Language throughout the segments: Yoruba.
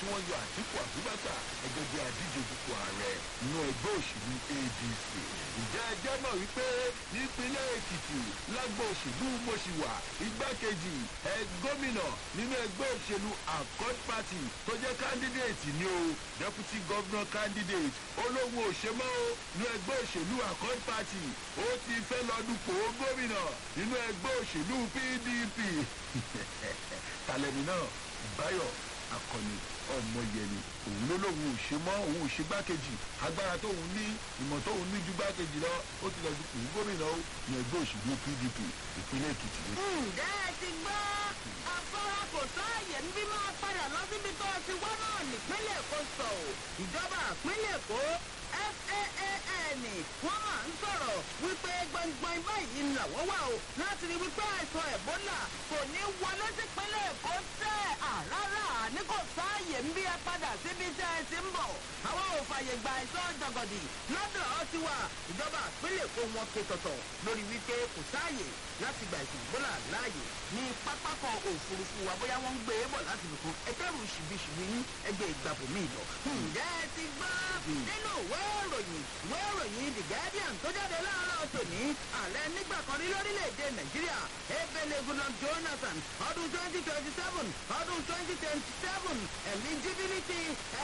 wọ́n yọ àtìkù àbúbákà ẹgbẹ́ bí adíje dupò ààrẹ nínú ẹgbẹ́ òṣèlú adc ìjẹ́ ẹjẹ́ mọ̀ wípé nípínlẹ̀ èkìtì lágbo òṣèlú mọ̀ṣíwà igbákejì ẹ gómìnà nínú ẹgbẹ́ òṣèlú accord party tó jẹ́ candidate ni o deputy governor candidate olóhùn òṣèmọ́ o nínú ẹgbẹ́ òṣèlú accord party ó ti fẹ́ lọ dupò gómìnà nínú ẹgbẹ́ òṣèlú pdp tàlẹ́mì náà báyọ̀ akọni ọmọyẹni òun ló lóun ò ṣe mọ òun ò ṣe gbákejì agbára tóun ní ìmọ̀ tóun ní ju gbákejì lọ ó ti lọ dupò gómìnà ó ní ẹgbẹ́ òṣèlú pdp ìpínlẹ̀ èkìtì ló. ǹjẹ́ ẹ ti gbọ́ afárá kò sáàyè ń bí máa padà lọ síbi tó ti wá náà nípínlẹ̀ èkó sọ ò ìjọba ìpínlẹ̀ èkó faan wọ́n máa ń sọ̀rọ̀ wípé gbọ̀ngbọ̀n báyìí làwọn wà o láti rí wípé àìsàn ẹ̀bólà kò ní wọlé sípínlẹ̀ èkó tẹ́ àrárá ní kò sáàyè ń bí ẹ padà síbi tẹ́ ẹ ti ń bọ̀ àwọn ò fàyè gba àìsàn jọgọdì lọ́dọ̀ ọ ti wà ìjọba ìpínlẹ̀ èkó wọn ké tọ̀tọ̀ lórí wípé kò sáàyè láti gba ìsìn ìbólà láàyè ní pápákọ̀ òfurufú wa bóyá wọ́n ń gbé e bọ̀ láti nìkan ẹgbẹ́rún ṣìbìṣìbì yín ẹgbẹ́ ìgbàbọ̀ míì lọ. ǹjẹ́ ẹ ti gbọ́ nínú ìwé ìròyìn ìwé ìròyìn the guardian tó jáde láàárọ̀ tòní ààrẹ nígbà kan rí lórílẹ̀‐èdè nàìjíríà ebele goodluck jonathan ọdún twenty twenty seven ọdún twenty twenty seven eligibility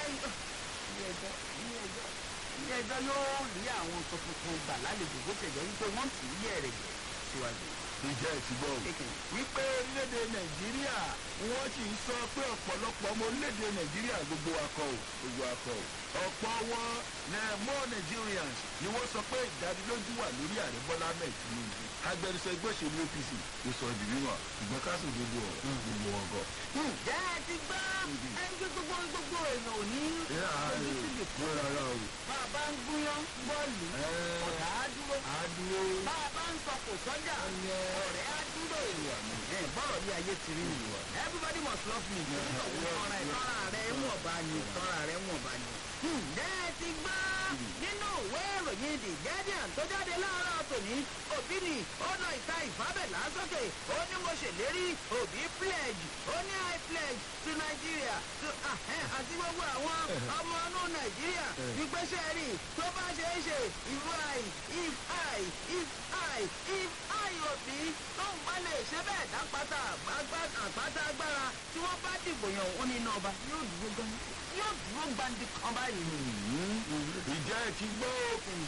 ilé ẹjọ́ yóò rí àwọn nǹkan tuntun gbà lálejò bó ṣe jẹ́ wípé wọ́n tì í yẹ̀ rẹ̀ jẹ́ síwájú ìjẹ́ ẹ̀ ti gbọ́ o. wípé orílẹ̀-èdè nàìjíríà wọ́n sì ń sọ pé ọ̀pọ̀lọpọ̀ ọmọ orílẹ̀-èdè nàìjíríà gbogbo akọ o gbogbo akọ o. ọ̀pọ̀ wọn ní more nigerians ni wọ́n sọ pé ìdánilójú wà lórí ààrẹ bọ́lá ahmed tinubu. agbẹnusọ ẹgbẹ́ òṣèlú apc ló sọ ìdí mímọ́ ṣùgbọ́n káṣù gbogbo ọ̀rọ̀ gbogbo wọn gọ. ǹjẹ́ ẹ ti gbọ́ ẹni tó gbogbo gbogbo èèyàn ò ní ojú síbi kó rárá o. bàbá ń gúnyán bọ́ọ̀lù ọ̀rá á dúró á dúró. bàbá ń sọ kò sọ́jà ọ̀rẹ́ á dúró ẹ̀ bọ́rọ̀ bí ayé ti rí nìyí everybody must love me tọ́ra ẹ̀ tọ́ra rẹ̀ wọ̀n bá ní tọ́ra rẹ̀ wọ̀n bá ní. ǹjẹ́ ẹ ti gbọ́ nínú ìwé ìròyìn the guardian tó jáde láàárọ̀ tòní òbí ni ó lọ ìta ìfábẹ̀lá sókè ó ní mo ṣèlérí òbí pledge ó ní i pledge to nigeria to àti gbogbo àwọn ọmọ inú nàìjíríà wípé ṣe rí tó bá ṣe é ṣe if i if i if i if i òbí tóun bá lè ṣe bẹ́ẹ̀ dápátá àpáta agbára tí wọ́n bá dìbò yàn ó ní iná ọba yóò dúró gan yóò dúró gbandi kan báyìí. ìjẹ́ ẹ ti gbọ́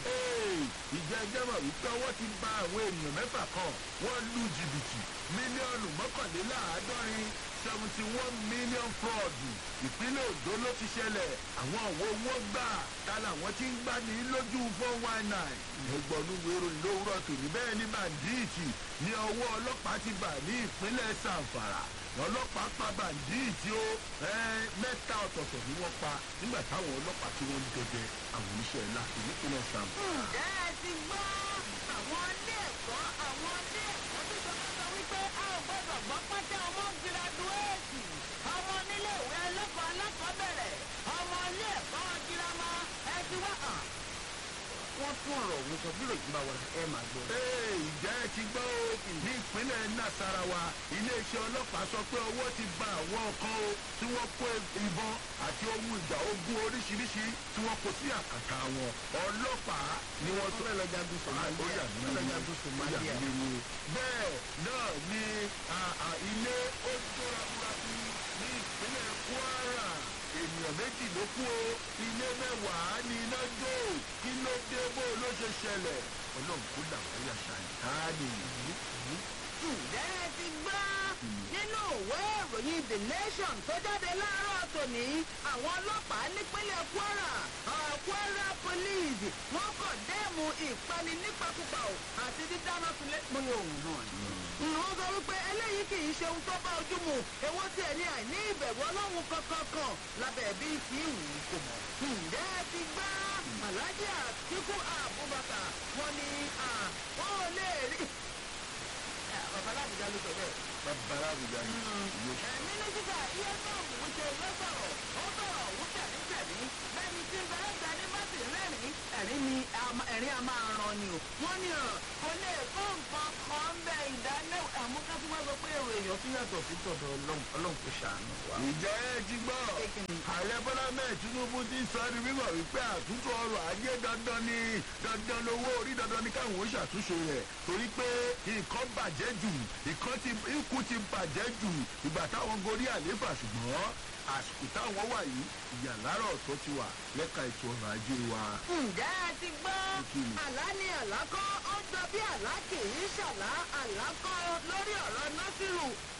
ìjẹ́ ẹjẹ́ mọ̀ wípé ọwọ́ ti ba àwọn ènìyàn mẹ́fà kan wọ́n lu jìbìtì mílíọ̀nù mọ́kànléláàádọ́rin seventy one million fraud ìpínlẹ̀ ondo ló ti ṣẹlẹ̀ àwọn òwò owó gbà ta làwọn tí ń gbà ní lójú four one nine ẹgbọ̀nú wérò lówùrọ̀ tòní bẹ́ẹ̀ ní bàǹdíìtì ní ọwọ́ ọlọ́pàá ti bà ní ìpínlẹ̀ sàǹfàrà ọlọ́pàá pa bàǹdíìtì ó mẹ́ta ọ̀tọ̀ọ̀tọ̀ ni wọ́n pa nígbà táwọn ọlọ́pàá tí wọ́n ń dẹdẹ àwọn oníṣẹ́ ńlá ìpínlẹ̀ sàǹfàrà. ǹjẹ́ ẹ ti gbọ́ àwọn ilé ẹ̀kọ́ àwọn ilé ẹ̀kọ́ tó sọ fún sọ wípé a ò gbọ́dọ̀ gbọ́ pátá ọmọ gíráduwéètì ọmọ nílé ìwé ẹlẹ́kọ̀ọ́ alákọ̀ọ́bẹ̀rẹ̀ ọmọ ilé ẹ̀kọ́ girama ẹ ti wá hàn. wọ́n tún ọ̀rọ̀ òun sọ bí ròyìn bá wà ẹ máa gbọ́. ee ìjẹ́ ẹ ti gbọ́ o ní ìpínlẹ̀ nasarawa iléeṣẹ́ ọlọ́pàá sọ pé owó ti ba àwọn kan o tí wọ́n kó ìbọn àti ohun ìjà ogun oríṣiríṣi tí wọ́n kó sí àkàtà wọn ọlọ́pàá ni wọ́n tó. fẹ́ lọ jagun somalia ó yà mí fẹ́ lọ lé jagun ó yà somalia. mí lé bẹ́ẹ̀ náà ni ilé ó tóra burúkú ní ìpínlẹ̀ kwara ènìyàn méjì ló kú o ilé mẹ́wàá ní iná jó kí ló dé bó ló ṣe ṣẹlẹ̀ ọlọ́run kó làwọn yà ṣàìtáàní. ǹjẹ́ ẹ ti gbọ́ nínú ìwé ìròyìn the nation tó jáde láàárọ̀ tòní àwọn ọlọ́pàá nípínlẹ̀ kwara uh, kwara police wọ́n kọ̀ dẹ́mu ìpani nípakúpa o àti dídáná sílẹ̀ pé òun náà ni. wọ́n sọ wípé eléyìí kì í ṣe ohun tó bá ojú mu èwo tí ẹ̀ ní àìní ìbẹ̀rù ọlọ́run kankan kan lábẹ́ bí kì í wù ú kò mọ̀. ǹjẹ́ ẹ ti gbọ́ alhaji atiku abubakar wọn ni wọn ò lè rí bàbá alábùjá ló sọ bẹ́ẹ̀. bàbá àbújá ni ìlú mínísítà iye náà wíṣẹ lọ́sọ̀rọ̀ ó sọ̀rọ̀ wúṣẹ̀ níṣẹ̀lí bẹ́ẹ̀ni tí bẹ́ẹ̀ gbẹ ní bá sì rẹ́rìn ẹ̀rín ni ẹ̀rín a máa ran ni o. wọ́n ní ọ̀ kò lè kó nǹkan kan bẹ ìdáná àmúká tí wọ́n sọ pé èrò èèyàn tún yàtọ̀ sí tọ̀dọ̀ ọlọ́run ọlọ́run kò ṣàánú wa. ìjẹ́ ẹ ti gbọ́ Kékin. ààrẹ tinubu ti sọ ní mímọ̀ wípé àtúntò ọrọ̀ ajé dandan ni dandan lowó orí dandan ni káwọn ó ṣàtúnṣe rẹ̀ torí pé nǹkan bàjẹ́ jù nǹkan ti ikú ti bàjẹ́ jù ìgbà táwọn gorí àléfà ṣùgbọ́n àsìkò táwọn wà yìí ìyàlára ọ̀tọ̀ ti wà lẹ́ka ètò ọrọ̀ ajé wa. ǹjẹ́ ẹ ti gbọ́ Òkìlì. àlá ni àlá kọ́ ó jọ bí àlá kì í ṣàlá àlá kọ́ lórí ọ̀rọ̀ násìrù